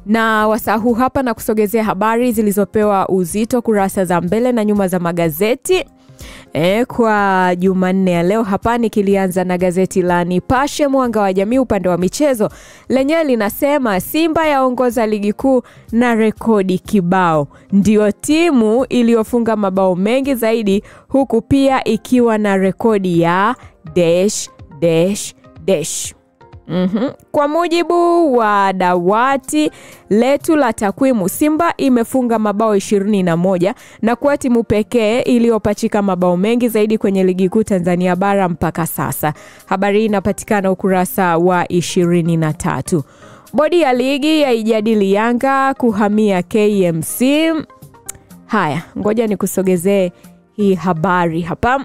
na wasaa huu hapa na kusogezea habari zilizopewa uzito kurasa za mbele na nyuma za magazeti E, kwa Jumanne ya leo hapa nikilianza na gazeti la Nipashe Mwanga wa Jamii upande wa michezo, lenyewe linasema Simba yaongoza ligi kuu na rekodi kibao, ndio timu iliyofunga mabao mengi zaidi, huku pia ikiwa na rekodi ya dash dash dash. Mm-hmm. Kwa mujibu wa dawati letu la takwimu, Simba imefunga mabao 21 na kuwa timu pekee iliyopachika mabao mengi zaidi kwenye ligi kuu Tanzania bara mpaka sasa. Habari hii inapatikana ukurasa wa 23. Bodi ya ligi yaijadili Yanga kuhamia KMC. Haya, ngoja nikusogezee hii habari hapa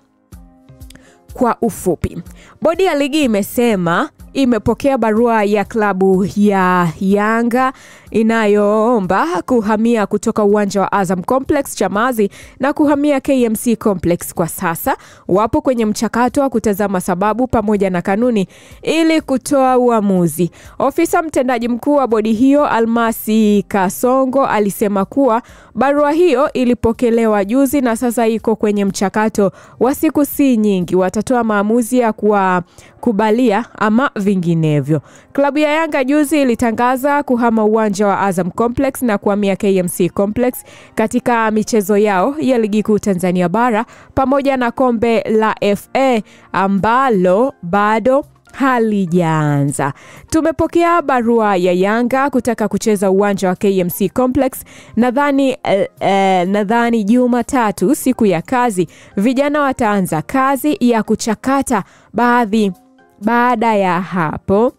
kwa ufupi. Bodi ya ligi imesema imepokea barua ya klabu ya Yanga inayoomba kuhamia kutoka uwanja wa Azam Complex Chamazi na kuhamia KMC Complex. Kwa sasa wapo kwenye mchakato wa kutazama sababu pamoja na kanuni ili kutoa uamuzi. Ofisa mtendaji mkuu wa bodi hiyo Almasi Kasongo alisema kuwa barua hiyo ilipokelewa juzi na sasa iko kwenye mchakato wa siku si nyingi, watatoa maamuzi ya kuwakubalia ama vinginevyo. Klabu ya Yanga juzi ilitangaza kuhama uwanja wa Azam Complex na kuhamia KMC Complex katika michezo yao ya ligi kuu Tanzania bara pamoja na kombe la FA ambalo bado halijaanza. Tumepokea barua ya Yanga kutaka kucheza uwanja wa KMC Complex. Nadhani eh, eh, nadhani Jumatatu siku ya kazi vijana wataanza kazi ya kuchakata baadhi. Baada ya hapo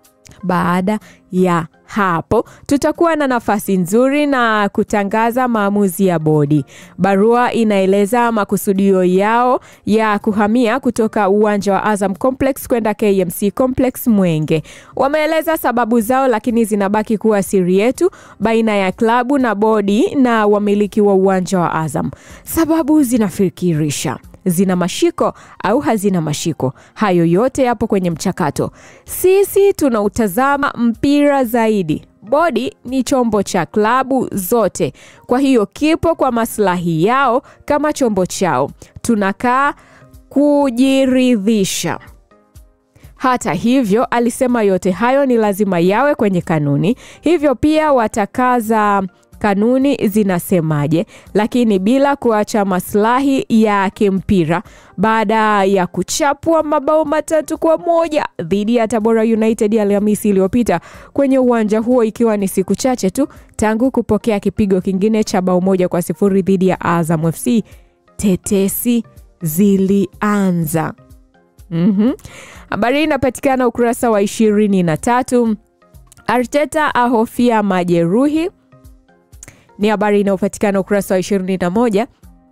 baada ya hapo tutakuwa na nafasi nzuri na kutangaza maamuzi ya bodi. Barua inaeleza makusudio yao ya kuhamia kutoka uwanja wa Azam Complex kwenda KMC Complex Mwenge. Wameeleza sababu zao, lakini zinabaki kuwa siri yetu baina ya klabu na bodi na wamiliki wa uwanja wa Azam. Sababu zinafikirisha zina mashiko au hazina mashiko. Hayo yote yapo kwenye mchakato. Sisi tunautazama mpira zaidi. Bodi ni chombo cha klabu zote, kwa hiyo kipo kwa maslahi yao kama chombo chao. Tunakaa kujiridhisha. Hata hivyo, alisema yote hayo ni lazima yawe kwenye kanuni, hivyo pia watakaza kanuni zinasemaje, lakini bila kuacha maslahi ya kimpira. Baada ya kuchapwa mabao matatu kwa moja dhidi ya Tabora United Alhamisi iliyopita kwenye uwanja huo, ikiwa ni siku chache tu tangu kupokea kipigo kingine cha bao moja kwa sifuri dhidi ya Azam FC, tetesi zilianza. Mm-hmm. Habari hii inapatikana ukurasa wa ishirini na tatu. Arteta ahofia majeruhi ni habari inayopatikana ukurasa wa 21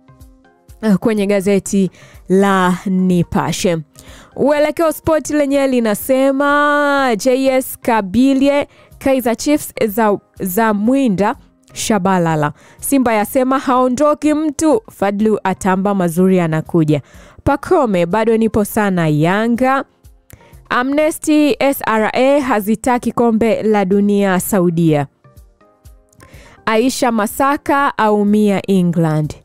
kwenye gazeti la Nipashe. Uelekeo Sport lenyewe linasema JS Kabylie Kaizer Chiefs za, za mwinda Shabalala. Simba yasema haondoki mtu. Fadlu atamba mazuri anakuja. Pakome bado nipo sana Yanga. Amnesty SRA hazitaki kombe la dunia Saudia. Aisha Masaka aumia England.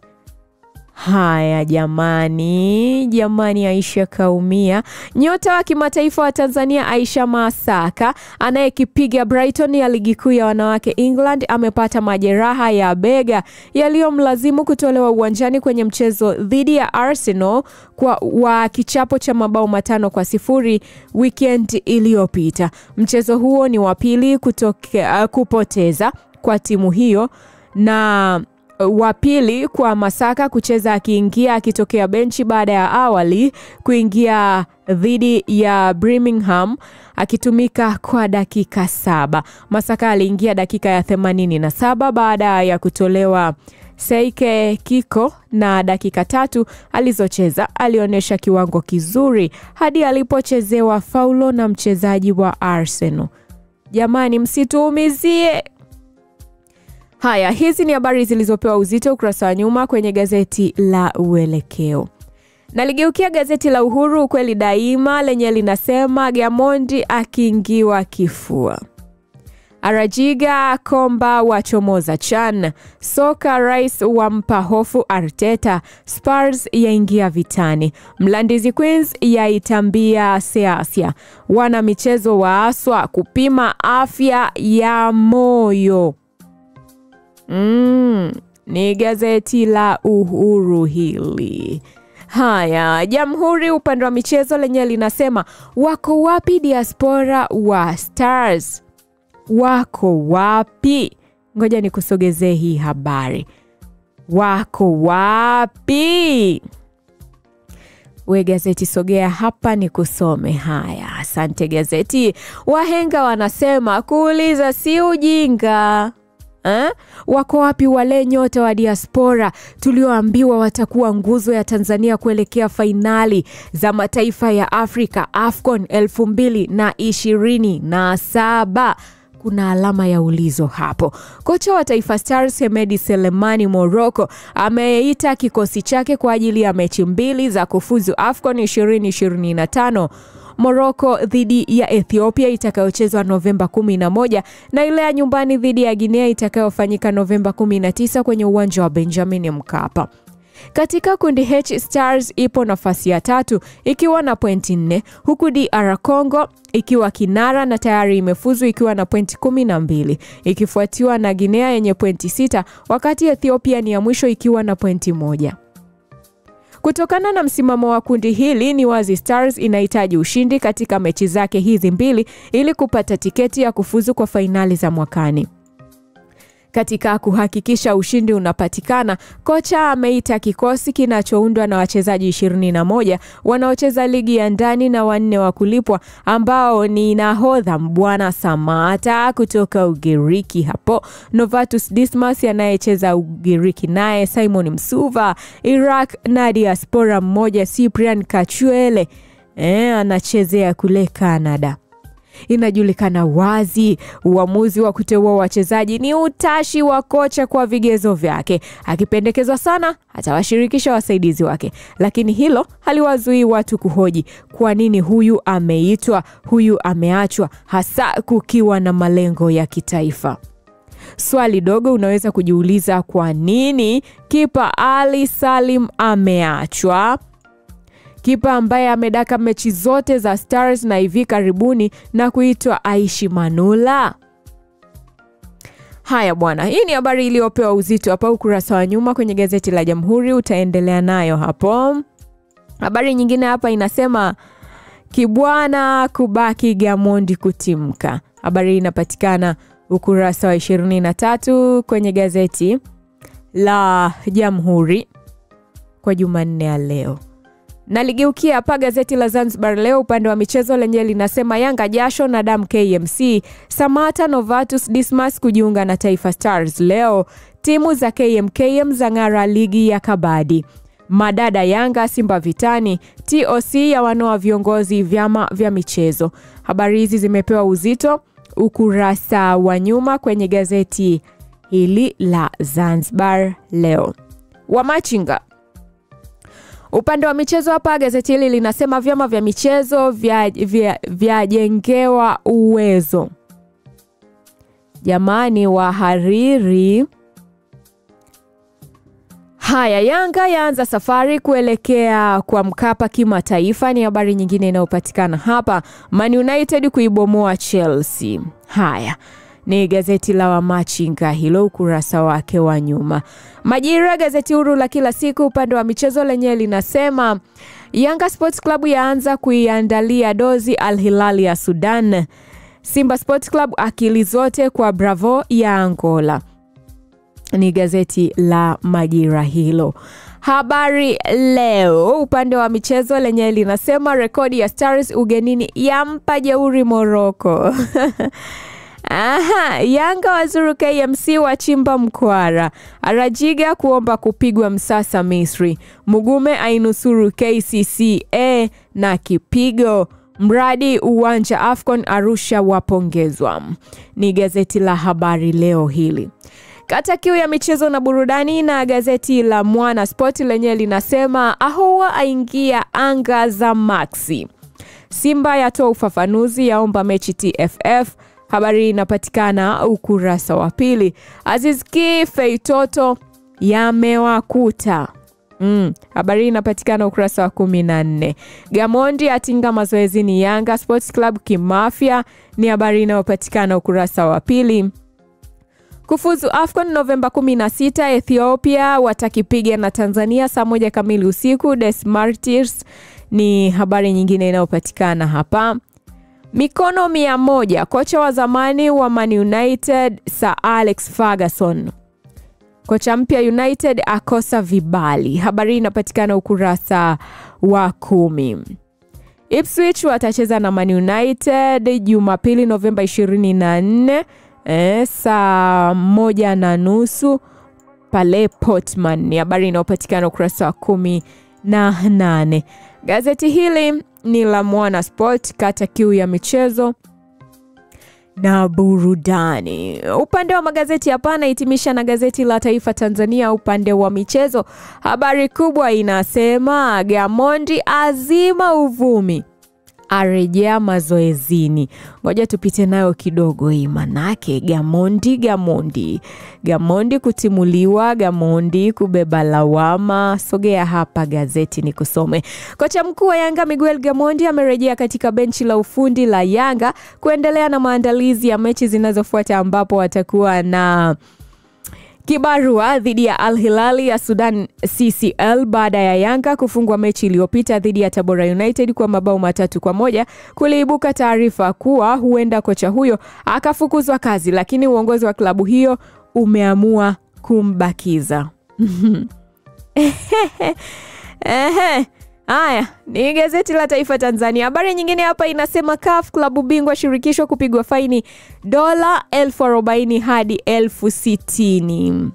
Haya jamani, jamani, Aisha kaumia. Nyota wa kimataifa wa Tanzania Aisha Masaka anayekipiga Brighton ya ligi kuu ya wanawake England amepata majeraha ya bega yaliyomlazimu kutolewa uwanjani kwenye mchezo dhidi ya Arsenal kwa wa kichapo cha mabao matano kwa sifuri weekend iliyopita. Mchezo huo ni wa pili kutoke, uh, kupoteza kwa timu hiyo na wa pili kwa Masaka kucheza akiingia akitokea benchi baada ya awali kuingia dhidi ya Birmingham akitumika kwa dakika saba. Masaka aliingia dakika ya 87 baada ya kutolewa Seike Kiko na dakika tatu alizocheza alionyesha kiwango kizuri hadi alipochezewa faulo na mchezaji wa Arsenal. Jamani, msituumizie. Haya, hizi ni habari zilizopewa uzito ukurasa wa nyuma kwenye gazeti la Uelekeo. Naligeukia gazeti la Uhuru ukweli daima lenye linasema Gamondi akiingiwa kifua. Arajiga Komba wachomoza Chan. Soka rais wampa hofu Arteta. Spurs yaingia vitani. Mlandizi Queens yaitambia Seasia. Wana michezo waaswa kupima afya ya moyo. Mm, ni gazeti la Uhuru hili. Haya, Jamhuri upande wa michezo lenyewe linasema wako wapi diaspora wa Stars? Wako wapi? Ngoja nikusogezee hii habari. Wako wapi? We gazeti, sogea hapa ni kusome. Haya, asante gazeti. Wahenga wanasema kuuliza si ujinga. Eh? Wako wapi wale nyota wa diaspora tulioambiwa watakuwa nguzo ya Tanzania kuelekea fainali za mataifa ya Afrika AFCON elfu mbili na ishirini na saba? Kuna alama ya ulizo hapo. Kocha wa Taifa Stars Hemedi Selemani Morocco ameita kikosi chake kwa ajili ya mechi mbili za kufuzu AFCON 2025 Morocco dhidi ya Ethiopia itakayochezwa Novemba 11 na ile ya nyumbani dhidi ya Guinea itakayofanyika Novemba 19 kwenye uwanja wa Benjamin Mkapa. Katika kundi H Stars ipo nafasi ya tatu ikiwa na pointi nne huku DR Congo ikiwa kinara na tayari imefuzu ikiwa na pointi kumi na mbili ikifuatiwa na Guinea yenye pointi sita wakati Ethiopia ni ya mwisho ikiwa na pointi moja. Kutokana na msimamo wa kundi hili ni wazi Stars inahitaji ushindi katika mechi zake hizi mbili ili kupata tiketi ya kufuzu kwa fainali za mwakani. Katika kuhakikisha ushindi unapatikana, kocha ameita kikosi kinachoundwa na wachezaji 21 wanaocheza ligi ya ndani na wanne wa kulipwa ambao ni nahodha Mbwana Samata kutoka Ugiriki, hapo Novatus Dismas anayecheza Ugiriki, naye Simon Msuva Iraq na diaspora mmoja Cyprian Kachwele e, anachezea kule Canada. Inajulikana wazi uamuzi wa kuteua wachezaji ni utashi wa kocha kwa vigezo vyake. Akipendekezwa sana, atawashirikisha wasaidizi wake, lakini hilo haliwazuii watu kuhoji kwa nini huyu ameitwa, huyu ameachwa, hasa kukiwa na malengo ya kitaifa. Swali dogo unaweza kujiuliza, kwa nini kipa Ali Salim ameachwa? Kipa ambaye amedaka mechi zote za Stars na hivi karibuni na kuitwa Aishi Manula. Haya bwana, hii ni habari iliyopewa uzito hapa ukurasa wa nyuma kwenye gazeti la Jamhuri, utaendelea nayo hapo. Habari nyingine hapa inasema Kibwana kubaki Gamondi kutimka. Habari hii inapatikana ukurasa wa 23 kwenye gazeti la Jamhuri kwa Jumanne ya leo. Naligeukia hapa gazeti la Zanzibar Leo upande wa michezo lenyewe linasema Yanga jasho na damu KMC, Samata Novatus Dismas kujiunga na Taifa Stars leo, timu za KMKM za ng'ara ligi ya kabadi, madada Yanga Simba vitani, TOC ya wanoa viongozi vyama vya michezo. Habari hizi zimepewa uzito ukurasa wa nyuma kwenye gazeti hili la Zanzibar Leo. Wamachinga Upande wa michezo hapa gazeti hili linasema vyama vya michezo vyajengewa vya, vya uwezo. Jamani, wahariri. Haya, Yanga yaanza safari kuelekea kwa Mkapa kimataifa, ni habari nyingine inayopatikana hapa. Man United kuibomoa Chelsea. Haya ni gazeti la Wamachinga hilo, ukurasa wake wa nyuma. Majira, gazeti huru la kila siku, upande wa michezo lenyewe linasema Yanga Sports Club yaanza kuiandalia dozi Al Hilal ya Sudan. Simba Sports Club akili zote kwa Bravo ya Angola. Ni gazeti la Majira hilo. Habari Leo upande wa michezo lenyewe linasema rekodi ya Stars ugenini yampa jeuri Morocco. Aha, Yanga wazuru KMC wachimba mkwara. Arajiga kuomba kupigwa msasa Misri. Mugume ainusuru KCCA na kipigo. Mradi uwanja Afcon Arusha wapongezwa. Ni gazeti la Habari Leo hili. Kata kiu ya michezo na burudani na gazeti la Mwana Sport lenyewe linasema Ahoua aingia anga za Maxi. Simba yatoa ufafanuzi, yaomba mechi TFF Habari hii inapatikana ukurasa wa pili. Aziz Ki Feitoto yamewakuta Mm, habari hii inapatikana ukurasa wa kumi na nne. Gamondi atinga mazoezini Yanga Sports Club kimafya ni habari inayopatikana ukurasa wa pili. Kufuzu AFCON Novemba 16, Ethiopia watakipiga na Tanzania saa moja kamili usiku. Des Martyrs ni habari nyingine inayopatikana hapa. Mikono mia moja, kocha wa zamani wa Man United Sir Alex Ferguson kocha mpya United akosa vibali. Habari inapatikana ukurasa wa kumi. Ipswich watacheza na Man United Jumapili Novemba 24 eh, saa moja na nusu pale Portman. Ni habari inayopatikana ukurasa wa kumi na nane. Gazeti hili ni la Mwana Sport, kata kiu ya michezo na burudani. Upande wa magazeti hapa nahitimisha na gazeti la Taifa Tanzania. Upande wa michezo, habari kubwa inasema Gamondi azima uvumi arejea mazoezini. Ngoja tupite nayo kidogo hii, manake Gamondi Gamondi Gamondi kutimuliwa, Gamondi kubeba lawama. Sogea hapa gazeti ni kusome. Kocha mkuu wa Yanga Miguel Gamondi amerejea katika benchi la ufundi la Yanga kuendelea na maandalizi ya mechi zinazofuata ambapo watakuwa na kibarua dhidi ya Al Hilali ya Sudan CCL baada ya Yanga kufungwa mechi iliyopita dhidi ya Tabora United kwa mabao matatu kwa moja. Kuliibuka taarifa kuwa huenda kocha huyo akafukuzwa kazi, lakini uongozi wa klabu hiyo umeamua kumbakiza. Ehe. Haya ni gazeti la Taifa Tanzania. Habari nyingine hapa inasema CAF klabu bingwa shirikisho kupigwa faini dola elfu arobaini hadi elfu sitini.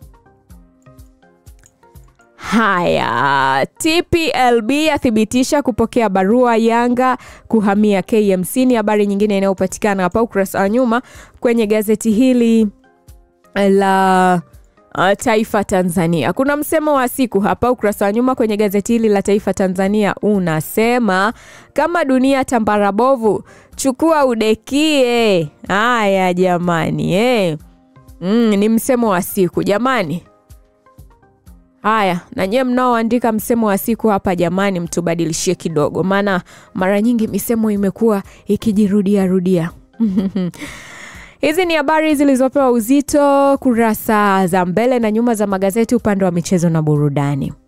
Haya, TPLB athibitisha kupokea barua Yanga kuhamia KMC. Ni habari nyingine inayopatikana hapa ukurasa wa nyuma kwenye gazeti hili la Uh, Taifa Tanzania. Kuna msemo wa siku hapa ukurasa wa nyuma kwenye gazeti hili la Taifa Tanzania unasema kama dunia tambara bovu, chukua udekie. Haya jamani, eh. Mm, ni msemo wa siku jamani. Haya, na nyewe mnaoandika msemo wa siku hapa jamani, mtubadilishie kidogo, maana mara nyingi misemo imekuwa ikijirudia rudia. Hizi ni habari zilizopewa uzito kurasa za mbele na nyuma za magazeti upande wa michezo na burudani.